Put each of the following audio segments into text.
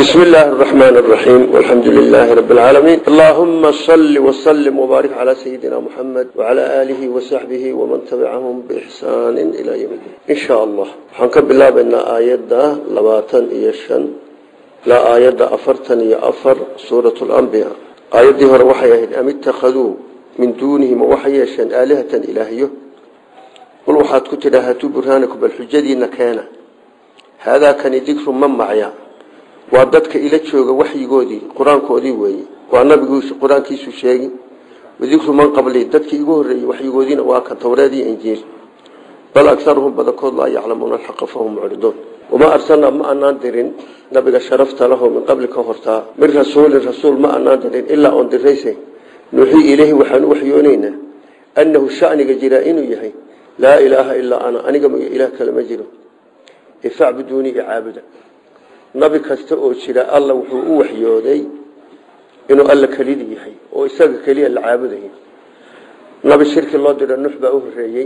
بسم الله الرحمن الرحيم والحمد لله رب العالمين اللهم صل وسلم وبارك على سيدنا محمد وعلى آله وصحبه ومن تبعهم بإحسان إلى يوم الدين إن شاء الله حنكب الله بأن آيات لباتن إيشان لا آيات أفرتن يأفر سورة الأنبياء آيات دي هر وحيهن أم اتخذوا من دونهم وحيشان آلهة إلهيه قل وحاد كتلا هاتوا برهانكم بالحجدين كان هذا كان ذكر من معيا waa dadka ila jooga waxyigoodii qur-aankoodii weeye waa nabigu qur-aankiisu sheegi wadikru man qabli dadkii igu horreeyey waxyigoodiina waa kan towreed iyo injiil bal agaruhum badankood laa yaclamuuna alxaqa fahum mucriduun wamaa arsalnaa ma anaan dirin nabiga sharafta lahu min qabli ka hortaa min rasuulin rasuul ma anaan dirin ilaa oon dirayse nuuxii ileyhi waxaan u waxyoonaynaa annahu shaniga jiraa inuu yahay laa ilaaha ilaa ana aniga mooye ilaah kale ma jiro ifacbuduunii icaabuda nabi kasta oo jira alla wuxuu u waxyooday inuu alla kelidi yahay oo isaga keliya la caabudayo nabi shirki loo diro nuux baa u horeeyey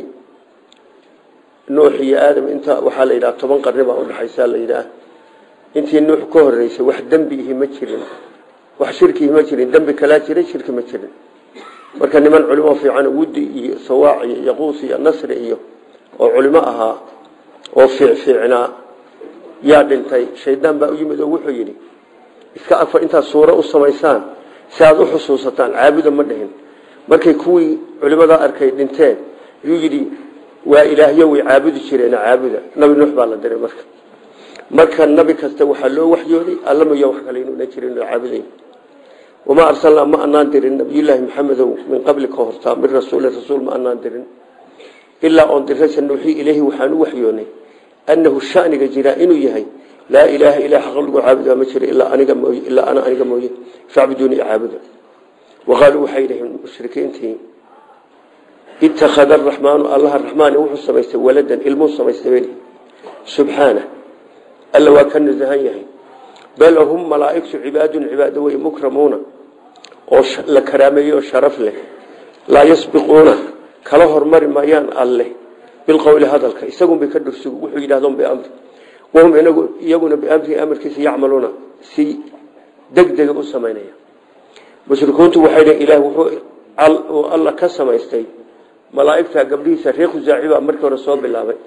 nuux iyo aadam inta waxaa la yidhaha toban qarni baa udhexaysa la yidhaah intii nuux ka horeysay wax dembi ihi ma jirin wax shirkiihi ma jirin dembi kalaa jiray shirki ma jirin marka niman culimo fiican wudi iyo sawaac iyo yaquus iyo nasri iyo oo culimo ahaa oo fiicfiicnaa yaa dhintay shaydaan baa u yimid oo wuxuu yidhi iska afar intaad suuro u samaysaan si aad u xusuusataan caabuda ma dhihin markay kuwii culimadaa arkay dhinteen yuu yidhi waa ilaahyo way caabudi jireena caabuda nabi nuux baa la diray marka marka nabi kasta waxaa loo waxyooday alla mooya wax kale inuuna jirin oo caabuday wamaa arsalnaa ma anaan dirin nabiyullaahi maxamedow min qabli ka hortaa min rasuulin rasuul ma anaan dirin ilaa oon diraysa nuuxii ilaahi waxaan u waxyoonay annahu shaniga jiraa inuu yahay laa ilaaha ilaa xaq lagu caabudaa ma jiro ilaa aniga mooye ilaa ana aniga mooye facbuduuni caabuda waqaaluu waxay yidhaheen mushrikiintii ittakhada araxmaanu allaha raxmaani wuxuu samaystay waladan ilmuu samaystay beli subxaana alla waa ka nasahan yahay bal hum malaa'igtu cibaadun cibaado wey mukramuuna oo la karaameeyey oo sharaf leh laa yasbiquuna kala hormari maayaan alleh bilqowli hadalka isagun bay ka dhursugu wuxuu yidhahdon biamri wahum inagu iyaguna biamrihi amarkiisa yacmaluuna si degdega u samaynaya mushrikuuntu waxay dhaheen ilaah wuxuu alla ka samaystay malaa'igta gabdhihiisa reer khusaaci baa markii hore soo bilaabay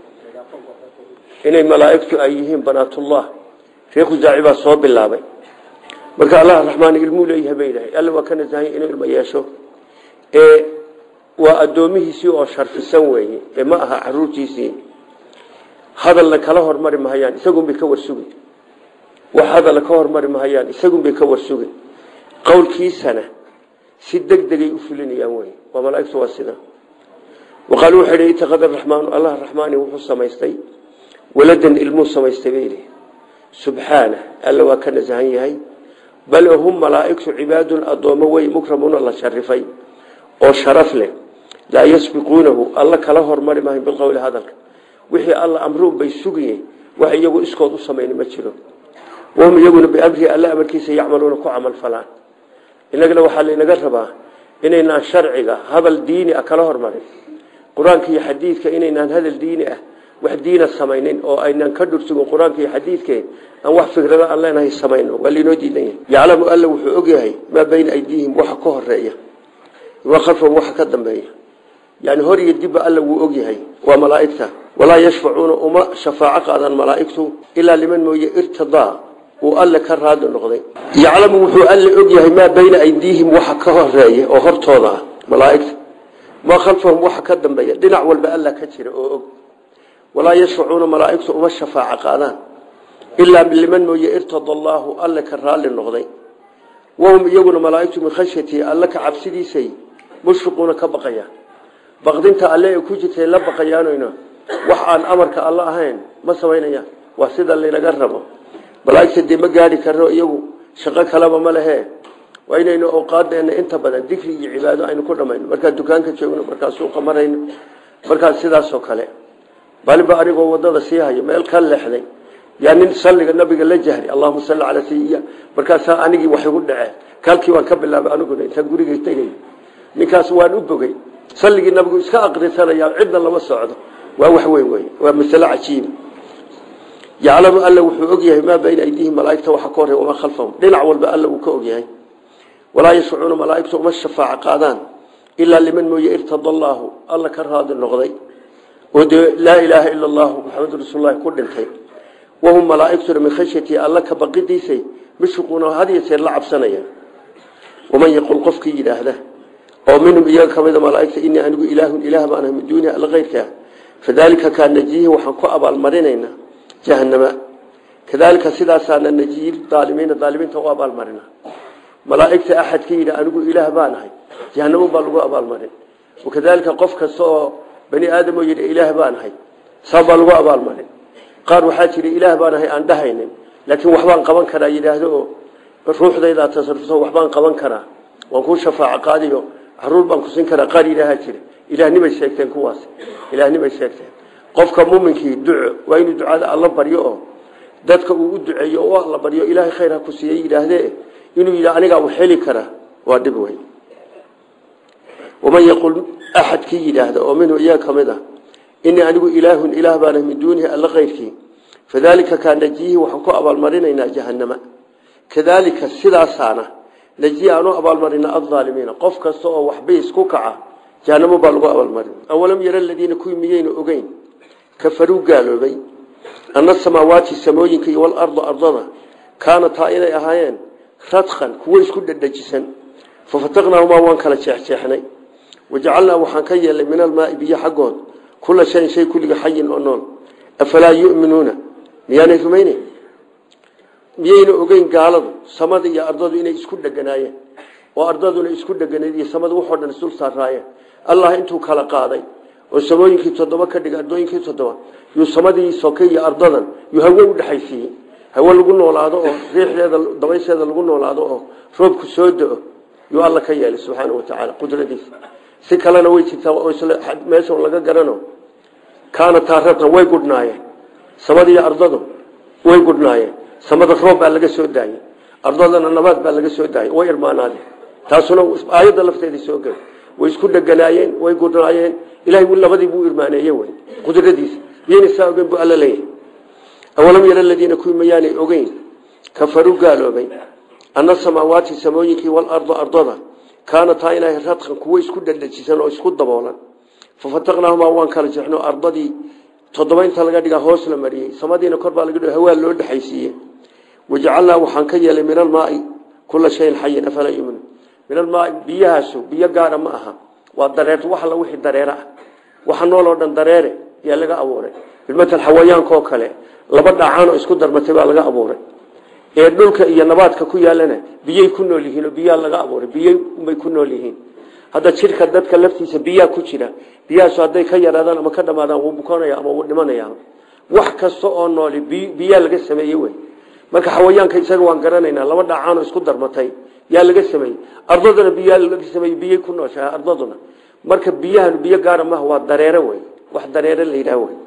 inay malaa'igtu ay yihiin banaatullah reer khusaaci baa soo bilaabay marka allah raxmaan ilmuu leeyahay bay dhahay alla waa ka nasahanya inuu ilmo yeesho ee waa addoomihiisii oo sharfisan weeye ee ma aha caruurtiisii hadalna kala hormari mahayaan isagunbay ka warsugi wax hadalna ka hormari mahayaan isagunbay ka warsugi qowlkiisana si deg degay u fulinayaan wey waa malaaigtu waa sida waqaaluu waxay hi itakada raxmaanu allah raxmaani wuxuu samaystay waladan ilmuu samaystay bay idhi subxaana alla waa ka nasahan yahay bal hum malaa'igtu cibaadun addoommo wey mukramuuna la sharifay oo sharaf leh laa yasbiquunahu alla kala hormari maayo bilqowli hadalka wixii alla amruun bay sugaye wax iyagu iskood u samayn ma jiro wahum iyaguna biamrihi alla amarkiisa yacmaluuna ku camal falaan inagana waxaa laynaga rabaa inaynaan sharciga hadal diini ah kala hormarin qur-aanka iyo xadiidka inaynaan hadal diini ah wax diina samaynin oo aynaan ka dhursugin qur-aanka iyo xadiidke aan wax fikrado aan leenahay samayno waa laynoo diidan yahay yaclamu alla wuxuu ogyahay maa bayna aydiihim waxa ka horeeya وخلفهم waxa ka dambeeya yani hor iyo dibba alla wuu og yahay waa malaa'igta walaa yashfacuuna uma shafaaco qaadan malaa'igtu ilaa liman mooye irtidaa uu alle ka raadi noqday yaclamu wuxuu alle og yahay maa bayna aydiihim waxa ka horeeya oo hortooda ah malaa'igta maa khalfahum waxa ka dambeeya dhinac walba alla ka jira oo og walaa yashfacuuna malaa'igtu uma shafaaco qaadaan ilaa liman mooye irtada allaahu alle ka raali noqday wahum iyaguna malaa'igtu min khashyatii alle ka cabsidiisay mushfiquuna ka baqayaan baqdinta alle ay ku jirtay la baqayaanayna wax aan amarka alle ahayn ma samaynayaan waa sida laynaga rabo malaa'igta dee ma gaadhi karno iyagu shaqo kaleba ma lehe waa inaynu awqaadeena inta badan dikri iyo cibaado aynu ku dhamayno markaa dukaanka joogno markaa suuqa marayno markaa sidaasoo kale baliba anigoo wadada sii hayo meel ka leexday yaa nin salliga nabiga la jahri allahuma salli calaa sayiya markaasaa anigii wax igu dhaceen kaalkii waan ka bilaabay aniguna intaan gurigay tegay ninkaas waan u bogey salligii nabigu iska aqrisanaya cidna lama socdo waa wax weyn wey waa masale cajiib yaclamu alla wuxuu ogyahay maa bayna aydiihim malaaigta waxa ka horey wamaa khalfahum dhinac walba alla uu ka ogyahay walaa yashfacuuna malaaigtu uma shafaaco qaadaan ilaa liman mooye irtada allaahu alla ka raadi noqday oo dee laa ilaaha ila allahu maxamedu rasuululahi ku dhintay wahum malaaigtuna min khashyatii alla ka baqidiisay mashquuna had iyo jeer la cabsanaya waman yaqul qofkii yidhaahda oo minhum iyaga ka mida malaaigta inii anigu ilaahun ilaah baan ahay min duunihi alla keyrkaa fadaalika kaa najiyihi waxaan ku abaalmarinaynaa jahanama kadaalika sidaasaana najiyi aalimiina aalimiinta u abaalmarina malaaigta axadka yidhi anigu ilaah baan ahay jahanamo baa lagu abaalmarin wakadaalika qof kasta oo bani aadam oo yidhi ilaah baan ahay saa baa lagu abaalmarin qaar waxaa jira ilaah baan ahay aan dhahaynin laakiin waxbaan qaban karaa yidhaahdo oo ruuxdaydaa tasarufto waxbaan qaban karaa waan kuu shafaaco qaadiyo caruur baan ku siin karaa qaar ilaahaa jira ilaahnimay sheegteen kuwaas ilaahnimay sheegteen qofka muminkii duco waa inuu ducada alla baryo oo dadka uu u duceeyo oo alla baryo ilaahay khayr ha ku siiyey yidhaahdee inuu yidha anigaa u xeli karaa waa dhib weyn waman yaqul axadkii yidhaahda oo minhu iyaga ka mid ah inii anigu ilaahun ilaah baana min duunihi alla keyrkii fadaalika kaa najiyihi waxaan ku abaalmarinaynaa jahanama kadaalika sidaasaana najiyi aanu abaalmarina aaalimiina qof kasta oo waxbiis ku kaca jahanamo baa lagu abaalmarin awalam yara aladiina kuwii miyayna ogeyn kafaruu gaaloobay ana samaawaati samooyinka iyo walarda ardada kaanataa inay ahaayeen radkan kuwo isku dhadhajisan fafataqnaahumaa waan kala jeexjeexnay wajacalnaa waxaan ka yeelnay min almaai biyo xaggood kula shayin shay kulliga xayin oo nool afalaa yuminuuna miyaanay rumayneyn miyayna ogeyn gaaladu samada iyo ardadu inay isku dheganaayeen oo ardaduna isku dheganayd iyo samada waxoo dhan isdul saaraayeen allah intuu kala qaaday oo samooyinkii toddoba ka dhigay ardooyinkii toddoba yuu samadii soke iyo ardadan yuu hawo u dhexaysiiyey hawo lagu noolaado oo riixdeeda dabaysheeda lagu noolaado oo roobku soo do-o yuu alla ka yeelay subxaana wa tacaala qudradiisa si kalena way jirtaa oo meesha laga garano kaana taaratan way gudhnaayeen samada iyo ardadu way gudhnaayeen samada roob baa laga soo daayey ardadana nabaad baa laga soo daayey way irmaanaadeen taasuna aayadda lafteedii soo gel way isku dheganaayeen way gudhnaayeen ilahay labadii buu irmaaneeye wey qudradiisa miyayna saa ogeyn buu alla leeyahay awalam yara aladiina kuwii mayaanay ogeyn kafaruu gaaloobay ana samaawaati samooyinkii walarda ardada kaanataa inay radkan kuwo isku dhadhajisan oo isku daboolan fafataqnaahumaa waan kala jeexno ardadii toddoba inta laga dhigaa hoos la mariyey samadiina kor baa laga dhig hawaa loo dhexaysiiye wajacalnaa waxaan ka yeelay min almaai kula shayin xayin afalaa yuminu min almaai biyahaasu biyo gaara ma aha waa dareer wax alla wixii dareere ah waxa nooloo dhan dareere yaa laga abuuray bilmatal xawayaankaoo kale laba dhacaanoo isku darmatay baa laga abuuray ee dhulka iyo nabaadka ku yaalana biyay ku nool yihiin oo biyaa laga abuuray biyay unbay ku nool yihiin hadda jidhka dadka laftiisa biyaa ku jira biyahaasu hadday ka yaraadaan ama ka dhamaadaan wuu bukoonaya ama wuu dhimanaya wax kasta oo nooli biyaa laga sameeyey wey marka xawayaanka isaga waan garanaynaa laba dhacaanoo isku darmatay yaa laga sameeyey ardaduna biyaa laga sameeyey biyay ku nooshahay ardaduna marka biyahan biyo gaara maaha waa dareere wey wax dareere la yidhaah wey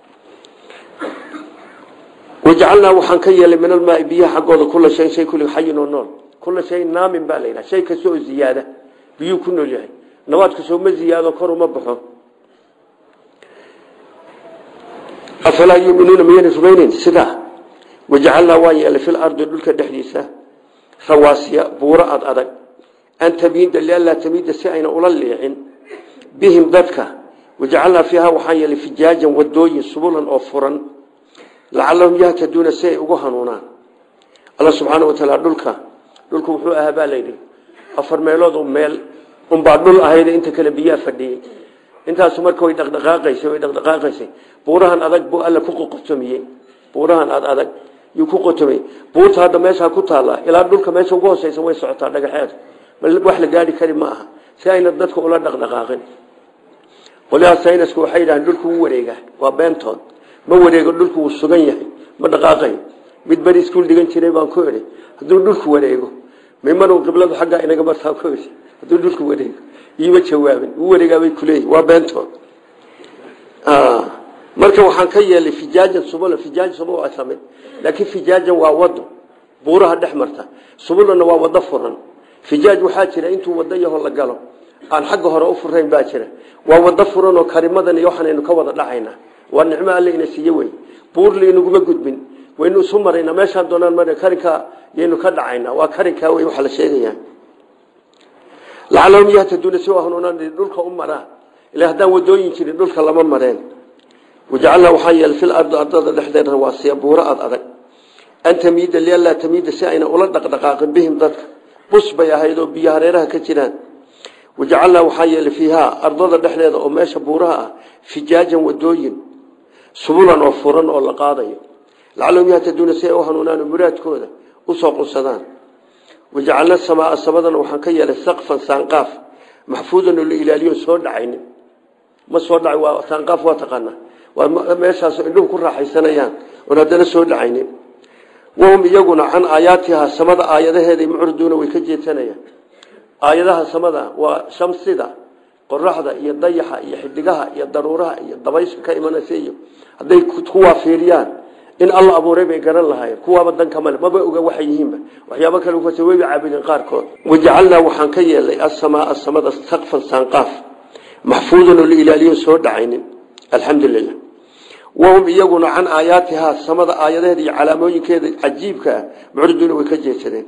wajacalnaa waxaan ka yeelay min almaai biyaha xaggooda kula shay shay kulli xayin oo nool kula shay naamin baa la yidhaha shay kasta oo ziyaada biyuu ku nool yahay nabaadku soo ma ziyaado kor uma baxo afalaa yuminuuna miyayna rumayneyn sidaa wajacalnaa waan yeelay fil ardi dhulka dhexdiisa rawaasiya buuro ad adag an tamiida lianlaa tamiida si ayna ula liicin bihim dadka wajacalnaa fiiha waxaan yeelay fijaajan wadooyin subulan oo furan lacalahum yahtaduuna si ay ugu hanuunaan alla subxaana wa taala dhulka dhulku wuxuu ahaa baa layidhi afar meelood meel unbaa dhul ahayd inta kale biyaa fadhiyey intaasu marka way dhaqdhaqaaqaysay way dhaqdhaqaaqaysay buurahan adag buu alla ku qotomiyey buurahan ad adag yuu ku qotomiyey buurta hadda meeshaa ku taalla ilaa dhulka meesha ugu hooseysa way socotaa dhagaxeed wax la gaari kari ma aha si ayna dadka ula dhaqdhaqaaqin qolyaha saynisku waxay yidhahdeen dhulku wuu wareega waa beentood ma wareego dhulku wuu sugan yahay ma dhaqaaqayo mid beri iskuul dhigan jiray baan ku idhi hadduu dhulku wareego mimaru qibladu xaggaa inaga martaa ku idhi hadduu dhulku wareego iima jawaabin wuu wareegaabay kuleeyihi waa beentood marka waxaan ka yeelay fijaajan subula fijaaj subul waa samid laakiin fijaajan waa wado buuraha dhex marta subulana waa wado furan fijaaj waxaa jira intuu wado yaho la galo aan xagga hore u furayn baa jira waa wado furan oo karimadan iyo waxaanaynu ka wada dhacaynaa waa nicmo alle ina siiye wey buurli inaguma gudbin waynu isu maraynaa meeshaan doonaan mar karinkaa yaynu ka dhacaynaa waa karinkaa wey waxa la sheegayaa lacalahum yahtaduuna si hanuunaan dhulka u maraa ila haddaan wadooyin jirin dhulka lama mareen wajacalnaa waxaa yeelay fil ardi ardada dhexdeeda rawaasiya buuro ad adag an tamiida lianlaa tamiida si ayna ula dhaqdhaqaaqin bihim dadka bus bay ahayd oo biyo hareeraha ka jiraan wajacalnaa waxaa yeelay fiihaa ardada dhexdeeda oo meesha buuraha ah fijaajan wadooyin subulan oo furan oo la qaadayo lacalahum yahtaduuna si ay u hanuunaan oo muraadkooda usoo qunsadaan wajacalna samaa samadana waxaan ka yeelay saqfan saanqaaf maxfuudan oo la ilaaliyo soo dhacaynin ma soo dhacay waa saanqaaf waa taqaanaa waa meeshaasoo indhuhu ku raaxaysanayaan oon haddana soo dhacaynin wahum iyaguna can aayaatihaa samada aayadaheeday mucriduuna way ka jeesanayaan aayadaha samada waa shamsida qoraxda iyo dayaxa iyo xidigaha iyo daruuraha iyo dabayska ka imanaysa iyo hadday kuwaa fiiriyaan in alla abuuray bay garan lahaayeen kuwaaba danka male maba oga waxay yihiinba waxyaabo kale ufasa wayba caabudeen qaarkood wajacalnaa waxaan ka yeelay asamaaa samada saqfan saanqaaf maxfuudan oo la ilaaliyo soo dhacaynin alxamdulilah wahum iyaguna can aayaatihaa samada aayadaheeda iyo calaamooyinkeeda cajiibka ah mucriduuna way ka jeedsadeen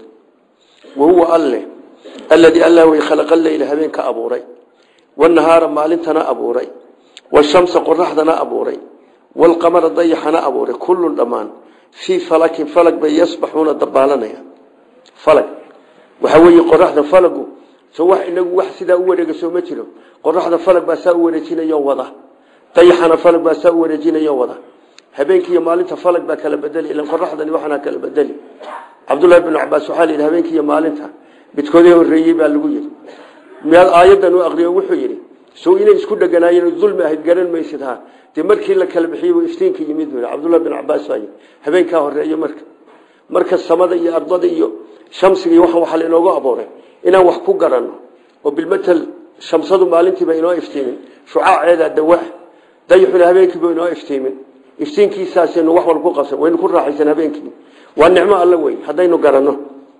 wahuwa alle alladii allah way khalaqa leyla habeenka abuuray wanahaara maalintana abuuray washamsa qoraxdana abuuray walqamara dayaxana abuuray kullun dhammaan fii falakin falag bay yasbaxuuna dabaalanaya falag waxaa weeye qoraxda falagu so wax inagu wax sidaa u wareega soo ma jiro qoraxda falag baa saa u wareejinayo wada dayaxana falag baa saa u wareejinayo wada habeenkii iyo maalinta falag baa kala bedeli ilan qoraxdani waxana kala bedeli cabdullahi bnu cabaas waxaa la yidhi habeenkii iyo maalinta midkoodii horreeyey baa lagu yidhi miyaad aayadan u aqriyo wuxuu yidhi sow inay isku dheganaayeen dulmi ahayd garan maysid ha dee markii la kala bixiyey buu iftiinka yimid buu cabdullahi bin cabaas baa yidhi habeenkaa horreeye marka marka samada iyo ardada iyo shamsiga iyo waxaan waxaa lainoogu abuuray inaan wax ku garanno oo bilmatal shamsadu maalintiiba inoo iftiimin shucaaceeda dawaa dayaxuna habeenkiiba inoo iftiimin iftiinkiisaasaynu wax walba ku qabsan waynu ku raaxaysan habeenkii waa nicmo alla weyn haddaynu garanno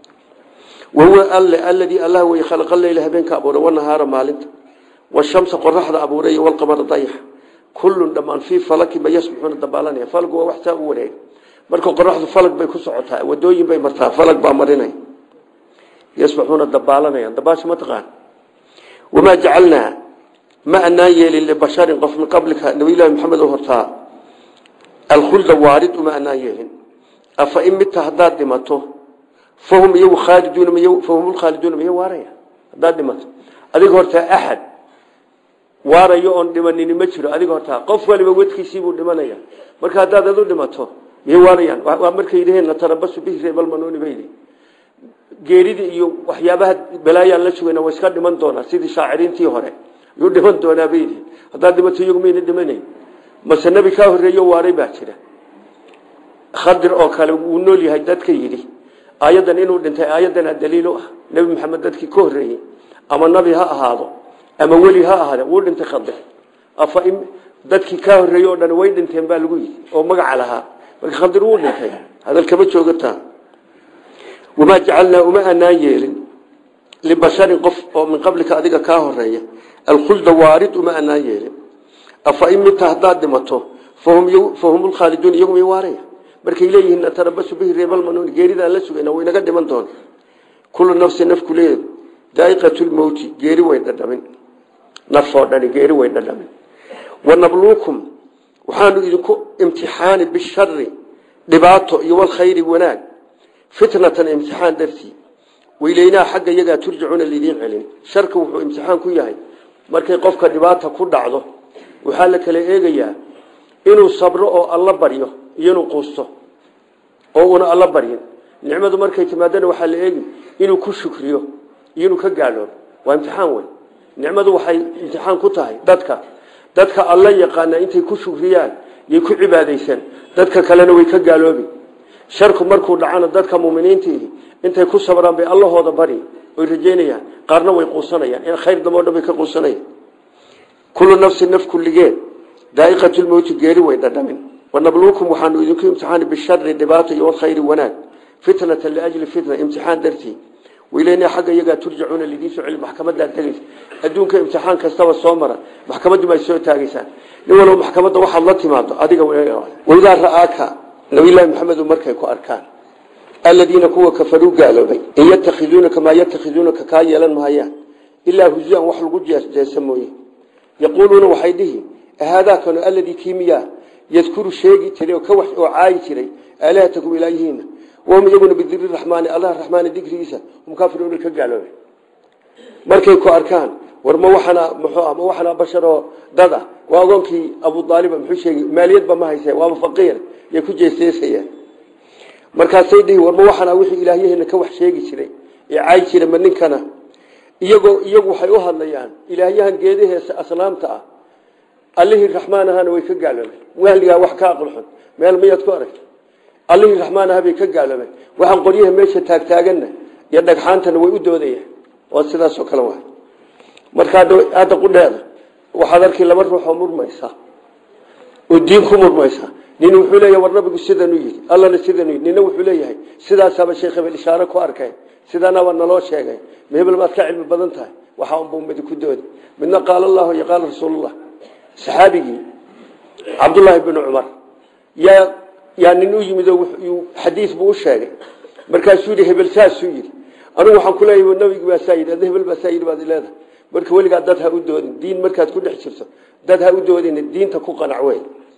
wahuwa alle alladii allah wey khalaqa leyla habeenka abuuray wanahaara maalinta washamsa qoraxda abuuray walqamara dayaxa kullun dhammaan fii falakin ba yasbixuuna dabaalanaya falgu waa wax saa u wareeg marka qoraxdu falag bay ku socotaa wadooyin bay martaa falag baa marinay yasbaxuuna dabaalanayaan dabaasha ma taqaan wamaa jacalnaa ma anaan yeelin libasharin qof min qablika nabiylahi maxamed oo hortaa alkhulda waarid uma anaan yeelin afa in midta haddaad dhimato fahum iyagu khaaliduuna fahum lkhaaliduuna miya waaraya haddaad dhimato adiga hortaa axad waarayo oon dhimanini ma jiro adiga hortaa qof waliba wedkiisiibuu dhimanaya marka haddaad adu dhimato miyay waarayaan waa markay yidhaheen natarabasu bihi reebalmanuuni bay yidhi geeridii iyo waxyaabaha balaayaan la sugayna way iska dhiman doonaa sidii shaaciriintii hore yuu dhiman doonaa bay yidhi haddaad dhimato iyagu mayna dhimanayn mase nebi kaa horreeyo waaray baa jira khadir oo kale wuu nool yahay dadka yidhi aayaddan inuu dhintay aayaddanaa daliil u ah nebi maxamed dadkii ka horreeyey ama nabi ha ahaado ama weli ha ahaade wuu dhintay khadir afa in dadkii kaa horreeyey oo dhan way dhinteen baa lagu yidhi oo magaca lahaa marka khadir wuu dhintay hadal kama joogataa wamaa jacalnaa uma anaan yeelin libasharin qof oo min qablika adiga kaa horeeya alkhulda waarid uma anaan yeelin afa in midta haddaad dhimato fahum lkhaaliduun iyagu may waaraya markay leeyihiin natarabasu bihi reebalmanuun geeridaan la sugayna waynaga dhiman doona kullu nafsi nafku leed daaiqatulmowti geeri way dhadhamin nafoo dhani geeri way dhadhamin wanabluukum waxaanu idinku imtixaani bishari dhibaato iyo walkhayri wanaag fitnatan imtixaan dartii weyleynaa xagga iyagaa turjacuuna lidiin celin sharka wuxuu imtixaan ku yahay markay qofka dhibaata ku dhacdo waxaa la kala eegayaa inuu sabro oo alla baryo iyo inuu quusto oo una alla baryin nicmadu markay timaadana waxaa la eegi inuu ku shukriyo iyo inuu ka gaadhoobo waa imtixaan weyn nicmadu waxay imtixaan ku tahay dadka dadka alla yaqaana intay ku shukriyaan yay ku cibaadaysan dadka kalena way ka gaaloobi sharku markuu dhacana dadka muminiintii intay ku sabraan bay allahooda bari oy rajeynayaan qaarna way quusanayaan in khayr damo dhan bay ka quusanayaan kullu nafsin naf kulligeed daaiqatulmowti geeri way dhadhamin wanabluukum waxaanu idinku imtixaani bishari dhibaato iyo walkhayri wanaag fitnatan liajli fitna imtixaan dartii wiilayna xagga iyagaa turjacuuna lidiin soo celi maxkamadaa tegaysa adduunka imtixaan kastaba soo mara maxkamaddu ma soo taagaysaan nin walba maxkamadda waxaad la timaado adiga waidaa ra'aaka nabiyullaahi maxamedu markay ku arkaan aladiina kuwa kafaruu gaaloobay in yatakhiduunaka maa yatakhiduunaka kaa yeelan mahayaan ilaa huzuan wax lagu jeesa mooye yaquuluuna waxay dhihi haadaakanu aladii kiimiyaa yadkuru sheegi jiray oo ka wax oo caayi jiray aalihatakum ilaayihiina wahum iyaguna bidiri raxmaani allah raxmaani dikrigiisa hum kaafiruuna ka gaaloobay markay ku arkaan war ma waxana muxuu ah ma waxana basharoo dad ah waa agoonkii abu daaliba muxuu sheegay maaliyadba ma hayse waaba faqiir yay ku jeesteesayaan markaasay dhihi war ma waxana wixii ilaahyaheena ka wax sheegi jiray ee caayi jiray ma ninkana iyagoo iyagu waxay u hadlayaan ilaahyahan geedaheesa aslaamta ah allihii raxmaan ahaana way ka gaaloobeen wahligaa wax ka aqlxun meel miyaad ku aragta allihii raxmaan aha bay ka gaaloobeen waxaan qoryaha meesha taagtaaganna iyo dhagxaantana way u doodayaan waa sidaasoo kale waay marka hadda qudheeda waxaad arkay laba ruux oo murmaysa oo diin ku murmaysa nin wuxuu leeyahay war nabigu sidanuu yidhi allana sidanuu yidhi nina wuxuu leeyahay sidaasaaba sheekh hebel ishaare ku arkay sidaanaba naloo sheegay ma hebel maad ka cilmi badan tahay waxaa unbuu midi ku doodi midna qaala allahu iyo qaala rasuulullah saxaabigii cabdullaahi binu cumar yaa yaa nin u yimid oo xadiis buu u sheegay markaasuu yidhi hebel saasuu yidhi anigu waxaan ku leeyahay nabigu baa saa yidhi adna hebel baa saa yidhi baad leedahay marka weligaa dad ha u doodin diin markaad ku dhex jirto dad ha u doodin diinta ku qanac wey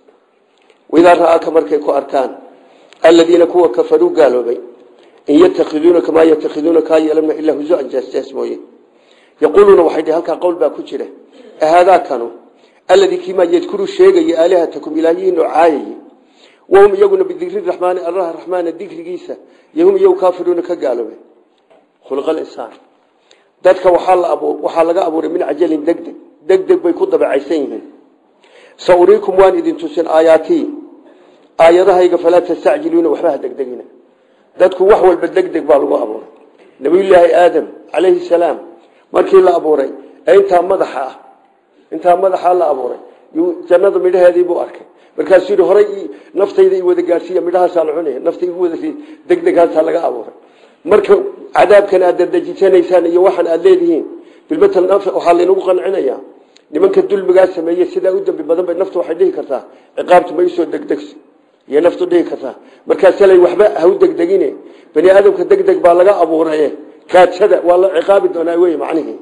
widaa ra'aaka markay ku arkaan aladiina kuwa kafaruu gaaloobay in yatakhiduunaka maa yatakhiduuna kaa yeelama ilaa huzuan jaasjaas mooye yaquuluuna waxay dhihi halkaa qowl baa ku jira ahaadaakanu alladii kiimaa yadkuru sheegaya aalihatakum ilaahiyiin oo caayay wahum iyaguna bidikri raxmaani allah raxmaana dikrigiisa yahum iyagu kaafiruuna ka gaaloobeen khulqal insaan dadka waxaa la abu waxaa laga abuuray min cajalin degdeg degdeg bay ku dabacaysan yihiin sa uriikum waan idin tusin aayaatii aayadahayga falaa tastacjiluuna waxba ha degdegina dadku wax walba degdeg baa lagu abuuray nabiyullaahi aadam calayhi salaam markii la abuuray ee intaa madaxa ah intaa madaxa la abuuray jannada midhaheedii buu arkay markaasuu yidhi horay naftayda i wada gaadhsiiya midhahaasaa la cunaya nafta igu wada degdegaasaa laga abuuray marka cadaabkan aad dadejisanaysaan iyo waxaan aad leedihiin bilmatal waxaa laynagu qancinayaa nimanka dulmigaa sameeyey sidaa u dambi badan bay naftu waxay dhihi kartaa ciqaabtu ma isoo degdegso iyo naftu dhihi kartaa markaasalay waxba ha u degdegine bani aadamka degdeg baa laga abuuraye kaadsada waa la ciqaabi doonaa wey macnihii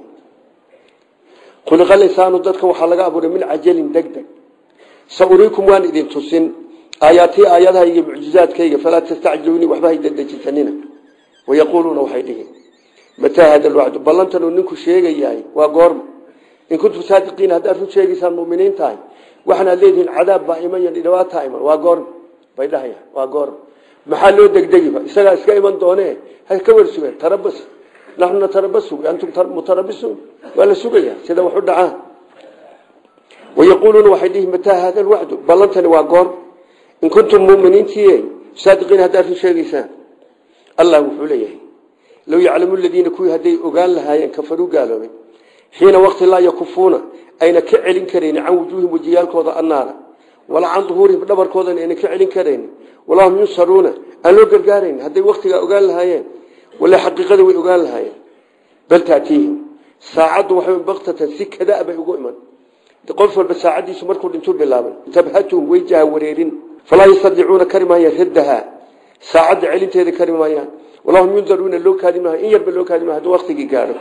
khuliqal insaanu dadka waxaa laga abuuray min cajalin degdeg sa uriikum waan idin tusin aayaatii aayadaha iyo mucjizaadkayga falaa tastacjiluunii waxba hay dadejisanina wayaquuluuna waxay dhihi mataa hada lwacdu ballantan uu ninku sheegayahay waa goorma in kuntum saadiqiin haddaad run sheegaysaan muminiin tahay waxaan aad leedihiin cadaab baa iman iyo dhibaataa iman waa goorma bay dhahaya waa goorma maxaa loo degdegiba isagaa iska iman doone ha ka war sugeen tarabas naxnu natarabasu antum mutarabisuun waa la sugaya sida wax u dhacaan wayaquuluuna waxay dhihi mataa hada lwacdu ballantani waa goorma in kuntum muminiintii saadiqiin haddaad run sheegaysaan allah wuxuu leeyahay low yaclamu ladiina kuwii hadday ogaan lahaayeen kafaruu gaaloobay xiina waqti laa yakufuuna ayna ka celin karayni can wujuuhim wejiyaalkooda annaara walaa can duhuurihim dhabarkoodana ayna ka celin karayni walaa hum yunsaruuna aan loo gargaarayn hadday waktigaa ogaan lahaayeen wala xaqiiqada way ogaan lahaayeen bal taatiihim saacaddu waxay baktatan si kadaa bay ugu iman qof walba saacaddiisu markuu dhintuu bilaabay tabhatuhum way jaha wareerin falaa yastadicuuna kari maayaan raddahaa saacadda celinteeda kari maayaan walaa hum yundaruuna loo kaadi maayo in yarba loo kaadi maayo hadduu waktigii gaadho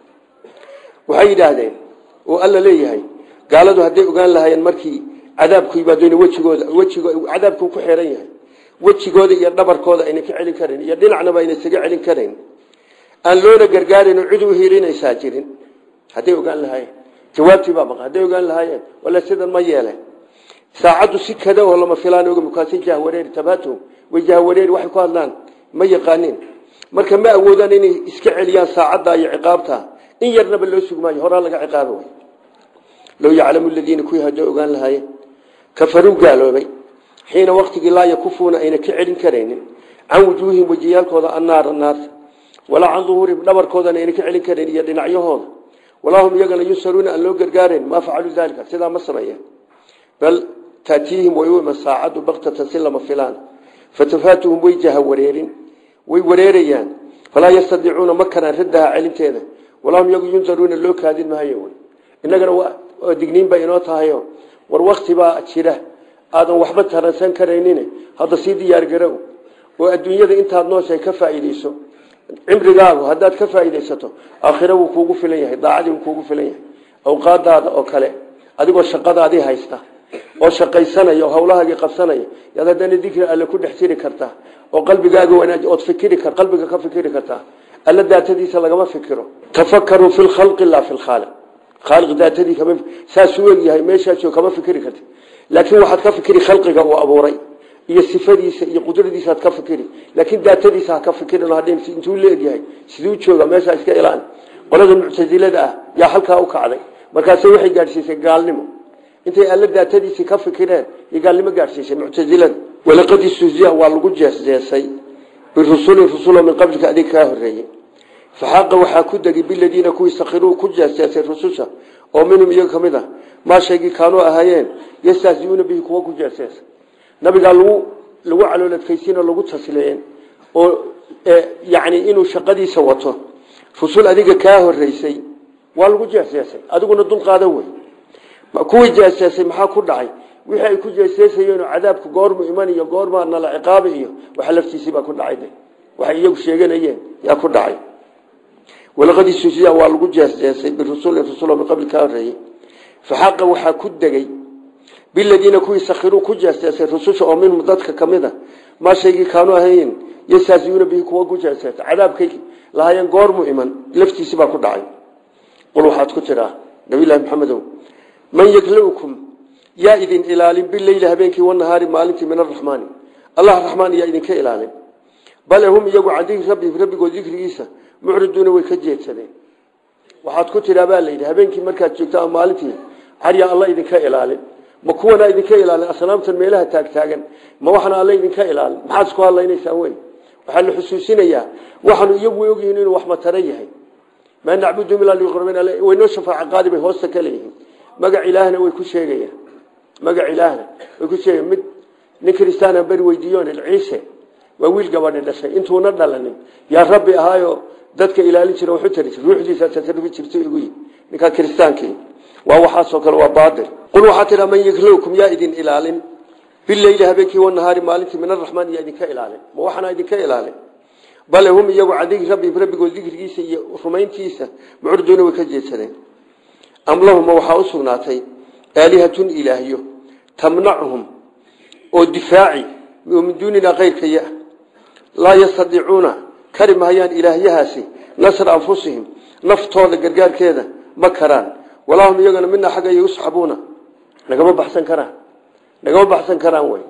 waxay yidhaahdeen oo alla leeyahay gaaladu hadday ogaan lahaayeen markii cadaabku yimaadona wejigooda wejigo cadaabku ku xeeran yahay wejigooda iyo dhabarkooda ayna ka celin karayn iyo dhinacnaba ayna isaga celin karayn aan loona gargaarayn oo cid u hiilinaysaa jirin hadday ogaan lahaayeen jawaabtii baa maqa hadday ogaan lahaayeen wala sidan ma yeeleen saacaddu si kada oo lama filaan oga mukaasi jahwareeri tabatuhum way jahwareeri waxay ku hadlaan ma yaqaanin marka ma awoodaan inay iska celiyaan saacadda iyo ciqaabta in yarnaba loo sugmaayo horaa laga ciqaaba way low yaclamu ladiina kuwii hadday ogaan lahaayeen kafaruu gaaloobay xiina waktigii laa yakufuuna ayna ka celin karaynin can wujuuhihim wejiyaalkooda annaara naarta walaa can duhuurihim dhabarkoodana ayna ka celin karayn iyo dhinacyahooda walaa hum iyagana yunsaruuna aan loo gargaarayn maa facaluu daalika sidaa ma sameeyeen bal taatiihim way u iman saacaddu baktatan si lama filaan fatafaatuhum way jaha wareerin way wareerayaan falaa yastadiicuuna ma karaan raddaha celinteeda walahum yagu yundaruuna loo kaadin maayo wy innagana waa digniin bay inoo tahayo war wakti baa jira aadan waxba taransan karaynin hadda sii diyaargarow oo adduunyada intaad nooshahay ka faa'iideyso cimrigaagu haddaad ka faa'iidaysato aakhira wuu kuugu filan yahay daacadii wuu kuugu filan yahay awqaadaada oo kale adigoo shaqadaadii haysta oo shaqaysanaya oo hawlahaagii qabsanaya yaad haddana dikri alle ku dhex jiri kartaa oo qalbigaaga wanaaj ood fikiri kar qalbiga ka fikiri kartaa alla daatadiisa lagama fikiro tafakaruu fi lkhalqi laa fi lkhaaliq khaaliq daatadii kama saasuu egyahay meeshaasoo kama fikiri karti laakiin waxaad ka fikiri khalqiga uu abuuray iyo sifadiisa iyo qudradiisaad ka fikiri laakiin daatadiisa ha ka fikirin hadhin intuu leegyahay siduu jooga meeshaa iska ilaan qolada muctasilada ah yaa halkaa u kacday markaase waxay gaadhsiisay gaalnimo intay alla daatadiisii ka fikireen iyo gaalnimo gaadhsiisay muctasilada walaqad istuhziya waa lagu jeesjeesay birusulin rusulo min qablika adig kaa horeeyey faxaqa waxaa ku degi biladiina kuwii sakiruu ku jeesjeesay rususha oo minhum iyaga ka mid a maa shaygii kaanuu ahaayeen yastahziuuna bihi kuwa ku jeesjeesay nabigaa lagu lagu calooladkaysiin oo lagu tasliyen oo yani inuu shaqadiisa wato rusul adiga kaa horeysay waa lagu jeesjeesay adiguna dulqaada wey kuwii jeesjeesay maxaa ku dhacay wixii ay ku jeesjeesayeenoo cadaabku goormu iman iyo goormaa nala ciqaabi iyo waxa laftiisiibaa ku dhacay waxay iyagu sheeganayeen yaa ku dhacay walaqad isusiya waa lagu jeesjeesay birusulin rusulo min qabli kaa horeeyey faxaqa waxaa ku degay biladiina kuwii sakiruu ku jeesjeesay rususha oo minhum dadka ka mid a maa shaygii kaanu ahayn yastaasiuuna bihi kuwa ku jeesjeesay cadaabkay lahaayeen goormu iman laftiisi baa ku dhacay qul waxaad ku tiraa nabilahi maxamedow man yaklaukum yaa idin ilaalin bileyli habeenkii wanahaari maalintii min araxmaani allah raxmaan yaa idinka ilaalin bale hum iyagu can dikri rabbihim rabbigood dikrigiisa mucriduuna way ka jeedsadeen waxaad ku tiraa baa layidhi habeenkii markaad joogto ama maalintii caryaa alla idinka ilaalin ma kuwana idinka ilaalin asnaamtan meelaha taagtaagan ma waxana alla idinka ilaalin maxaad isku hadlaynaysaan wey waxaa la xusuusinayaa waxaanu iyagu ogyihiin inuu wax matara yahay maa nacbudu ilaa liqrabin waynoo shafaaca qaadi bay hoosta ka leeyihiin magac ilaahna way ku sheegayaan magac ilaahna way ku sheegayan mid nin kristaana beri weydiiyoon ciise waa wiil gabadhi dhashay intuuna dhalanin yaa rabbi ahaayo dadka ilaalin jira waxu tari jir ruuxdiisa tasarufi jirto igu yi ninkaa kiristaankii waa waxaasoo kale waa baatil qul waxaa tidhaa man yaklowkum yaa idin ilaalin bileyli habeenkii wanahaari maalintii min araxmaan yaa idinka ilaalin ma waxaana idinka ilaalin bale hum iyagu can dikri rabbihim rabbigood dikrigiisa iyo rumayntiisa mucurduuna way ka jeedsadeen am lahuma waxaa u sugnaatay aalihatun ilaahyo tamnacuhum oo difaaci min duunina keyrkaya laa yastadiicuuna kari mahayaan ilaahyahaasi nasra anfusihim naftooda gargaarkeeda ma karaan walaa hum iyagana mina xagga yusxabuuna nagama baxsan karaan nagama baxsan karaan wey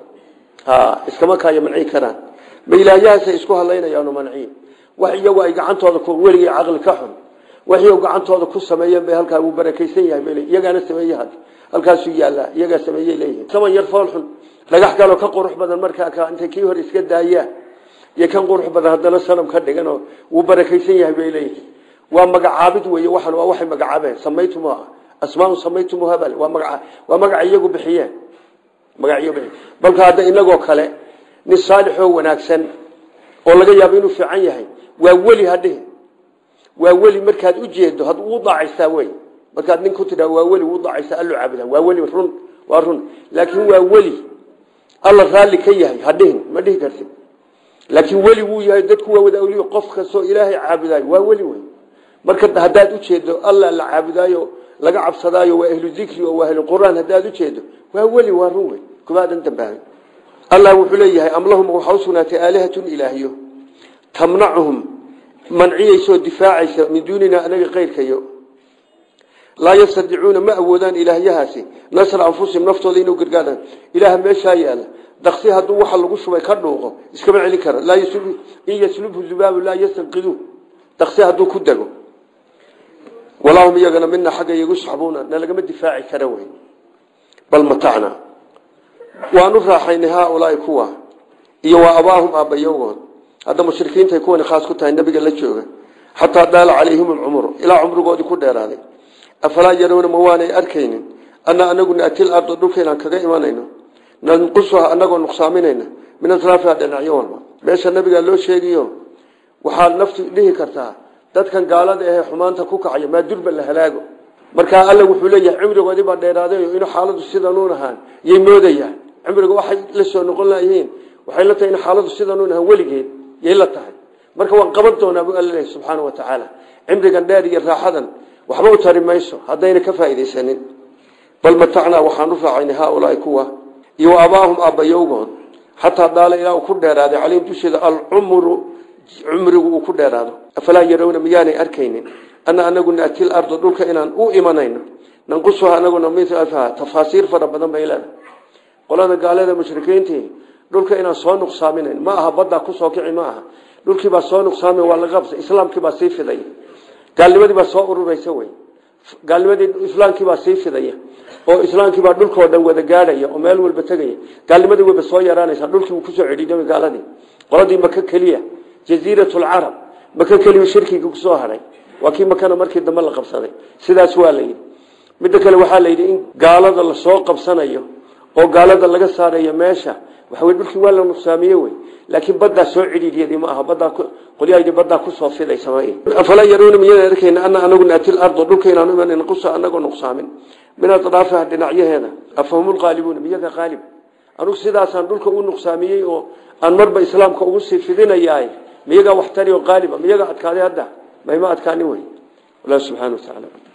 iskama kaayo manci karaan ma ilaahyahaasay isku hadlaynayaanu manciin wax iyagu ay gacantooda weligay caqli ka xun wax iyagu gacantooda ku sameeyeen bay halkaa uu barakaysan yahay bay iyagaana sameeye halkaasuu yaallaa iyagaa sameeyey leeyihin saman yar fool xun dhagax kaloo ka qurux badan markaa ka intay kii hor iska daayaan iyo kan qurux badan haddana sanam ka dhiganoo wuu barakaysan yahay bay leeyihin waa magacaabid wey waxan waa waxay magacaabeen samaytumuha asmaau samaytumuha bal waa magaca waa magaca iyagu bixiyeen magaciyo bixiyeen balka hadda inagoo kale nin saalixoo wanaagsan oo laga yaabo inuu fiican yahay waa weli hadhihi waa weli markaad u jeedo had uu daacaysaa wey markaad nin ku tidhaa waa weli uu daacaysaa allo caabudaa waa weli run waa run laakiin waa weli alla raalli ka yahay hadhihin ma dhihi kartid laakiin weli wuu yahay dadku waa wada awliyo qof kastoo ilaahay caabudaayo waa weli wey marka haddaad ujeedo alla la caabudaayo laga cabsadaayo waa ahlu dikri oo waa ahlu quraan haddaad ujeedo waa weli waa run wey kumaadan dambaahay allah wuxuu leeyahay am lahum waxaa usugnaatay aalihatun ilaahyo tamnacuhum manciyeysoo difaacaysa min duunina anaga keyrkayo laa yastadicuuna ma awoodaan ilaahyahaasi nasra anfusihim naftooda inuu gargaaraan ilaaha meeshaa yaala daqsi hadduu waxa lagu shubay ka dhuuqo iskama celin kara in yaslubhu zubaabu laa yastanqidu daqsi hadduu ku dego walaahum iyagana mina xagga yagusxabuuna na lagama difaaci kara wey bal matacna waanu raaxaynay haaulaai kuwa iyo waa abaahum aabbayagood hadda mushrikiintay kuwani khaas ku tahay nabiga la jooga xataa daala calayhim alcumru ilaa cumrigoodii ku dheeraaday afalaa yarawna ma waanay arkaynin ana anagu naatil ardo dhulkaynaan kaga imanayno nanqusuha anagoo nuqsaaminayna min atraafiha dhinacyo walba meesha nabigaa loo sheegiyo waxaad naftu dhihi kartaa dadkan gaalada ahee xumaanta ku kacaya maa durba la halaago markaa alla wuxuu leeyahay cimrigoodii baa dheeraaday inuu xaaladu sidanuun ahaan yay moodayaan cimriga waxay la soo noqon layihiin waxay la tahay in xaaladu sidanuun ahaan weligeed yay la tahay marka waan qaban doonaa buu alla leeyahy subxaana wa tacaala cimrigan dheer iyo raaxadan waxba u tari mayso haddayna ka faa'iidaysanin bal matacnaa waxaan u raacaynay haaulaai kuwa iyo abaahum aabbayowgood xataa daala ilaa uu ku dheeraaday calayhim dusheeda alcumru cumrigu uu ku dheeraado afalaa yarawna miyaanay arkaynin ana anagu naati larda dhulka inaan u imanayno nanqusuha anaguna milaha tafaasiir fara badan bay leedahay qolada gaalada mushrikiintii dhulka inaan soo nuqsaaminayn ma aha baddaa kusoo kici ma aha dhulkiibaa soo nuqsaami waa laga qabsa islaamkiibaa sii fiday gaalnimadii baa soo ururaysa wey gaalnimadii islaamkiibaa sii fidaya oo islaamkiibaa dhulkao dhan wada gaadhaya oo meel walba tegaya gaalnimadii wayba soo yaraanaysa dhulkii wuu kusoo cedhiidamay gaaladii qoladii maka keliya jaziirat lcarab maka keliya shirkiga kusoo haray waa kii makana markii dambe la qabsaday sidaas waa layidhi midda kale waxaa layidhi in gaalada lasoo qabsanayo oo gaalada laga saarayo meesha waxa wey dhulkii waa la nuqsaamiye wey laakiin baddaa soo cidhiidiyadii ma aha baddaa qolyahaydii baddaa kusoo fiday samaail afalaa yaruuna miyaan arkayna ana anagu naati lardo dhulka inaanu iman naqusa anagoo nuqsaamin min adraafiha dhinacyaheeda afahum lqaalibuuna miyaga qaalib anugu sidaasaan dhulka u nuqsaamiyey oo aan marba islaamka ugu sii fidinayaay miyagaa wax tari oo qaaliba miyagaa adkaaday hadda mahma adkaani wey allah subxana wa tacaala